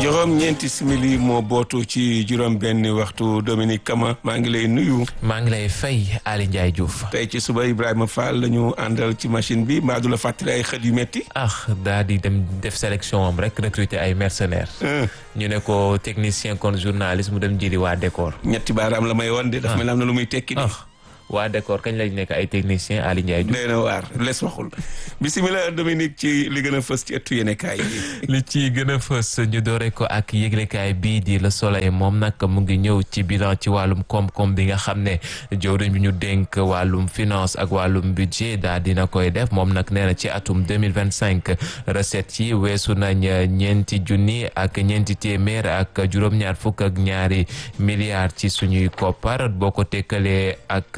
juróom ñeenti simili moo bootu ci juróom benn waxtu Dominique Kama maa ngi lay nuyu. maa ngi lay fay Ali Ndiaye Diouf. tey ci suba Ibrahima Fall la ñu àndal ci machine bi mbaa du la fàttali ay xët yu metti ah daa di dem def sélection am rek recruter ay mercenaires. ñu ne ko technicien kon journaliste mu dem jëli waa décor. ñetti baaraam la may woon de. dafa mel am na lu muy tekki de. waa décor kañ lañ nekk ay technicien Ali Ndiaye Diouf. nee na waar les waxul bisimilah Dominique ci li gën a fës ci ëttu yéenekaay yi. li ci gën a fës ñu doore ko ak yëglekaay bii di Le Soleil moom nag mu ngi ñëw ci bilan ci wàllum koom-koom bi nga xam ne jawriñ bi ñu dénk wàllum finance ak wàllum budget daal dina koy def moom nag nee na ci atum deux mille vingt cinq recettes yi weesu nañ ñeenti junni ak ñeenti téeméer ak juróom-ñaar fukk ak ñaari milliards ci suñuy koppar boo ko tekkalee ak.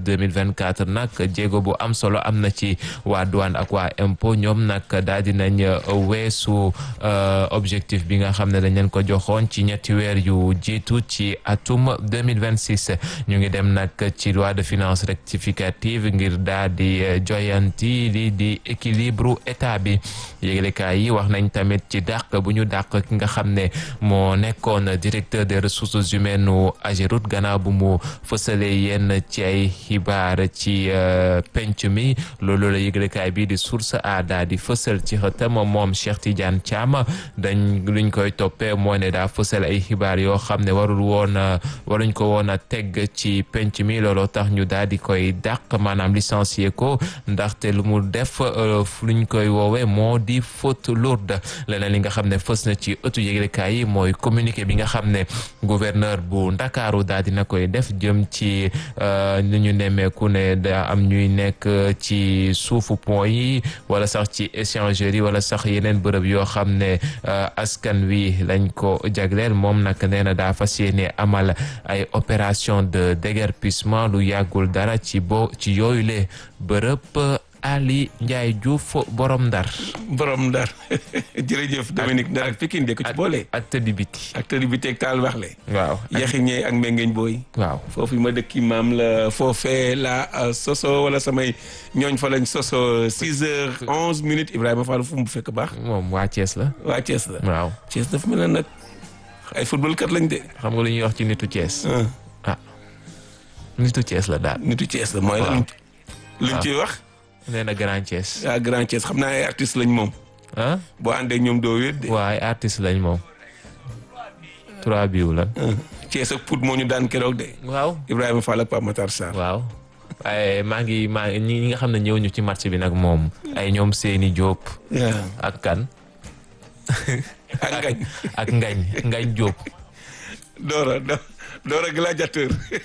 2024 nag jéego bu am solo am na ci waa douane ak waa impôt ñoom nag daal di nañ weesu objectif bi nga xam ne dañ leen ko joxoon ci ñetti weer yu jiitu ci atum 2026 ñu ngi dem nag ci loi de finances rectificative ngir daal di joyanti li di équilibre état bi yéglekaay yi wax nañ tamit ci dàq bu ñu dàq ki nga xam ne moo nekkoon directeur des ressources humaines u Ageroute gannaaw bu mu fësalee yenn ci ay xibaar ci penc mi loolu la yëglekaay bi di source a daa di fësal ci xëtam moom Cheikh Tidiane Thiam dañ luñ koy toppee moo ne daa fësal ay xibaar yoo xam ne warul woon waruñ ko woon a teg ci penc mi looloo tax ñu daal di koy dàq maanaam licencier ko ndaxte lu mu def luñ koy woowee moo di faute lourde leneen li nga xam ne fës na ci ëttu yëglekaay yi mooy communiqué bi nga xam ne gouverneur bu Ndakaaru daal dina koy def jëm ci li ñu nemmeeku ne da am ñuy nekk ci suufu pont yi wala sax ci échangerie wala sax yeneen bërëb yoo xam ne askan wi lañ ko jagleel moom nag nee na daa fas yéene amal ay opération de déguerpissement lu yàggul dara ci bo ci yooyu le bërëb Ali Ndiaye Diouf borom ndar borom ndar jërëjëf Dominique Ndar ak Pikine de ko ci boole. ak tëddi biti. ak tëddi biti ak taal wax le. waaw yaxiñee ak mengeñ booy. waaw foofu ma dëkki maam la foofee la soso wala samay ñooñ fa lañ soso six heures onze minutes Ibrahima Fall fu mu fekk baax. moom waa Thiès la. waa Thiès la. waaw Thiès dafa mel ne nag ay football kat lañ de. xam nga lu ñuy wax ci nitu Thiès. ah nitu Thiès la daal. nitu Thiès la mooy lan. luñ ciy wax. nee na Grand Thiès. ah Grand Thiès xam naa ay artistes lañ moom. ah. boo àndee ñoom doo wéet de. waaw ay artistes lañ moom. trois biw la. Thiès ak Pout moo ñu daan keroog de. waaw. Ibrahima Fall ak Pape Matar Sarr. waaw. waaye maa ngi maa ngi ñi nga xam ne ñëw ñu ci match bi nag moom. ay ñoom Seyni Diop. ak kan. ak Ngañ. ak Ngañ Ngañ Diop. Dora Dora gladiateur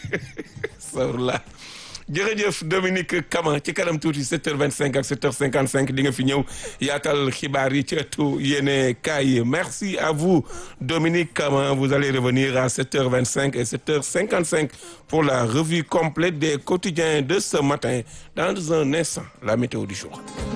sawrla jërëjëf Dominique Kama ci kanam tuuti 7h25 ak 7h55 di nga fi ñëw yaatal xibaar yi ci ëttu yéene kaay merci à vous Dominique Kama vous allez revenir à 7h25 et 7h55 pour la revue complète des quotidiens de ce matin dans un instant la météo du jour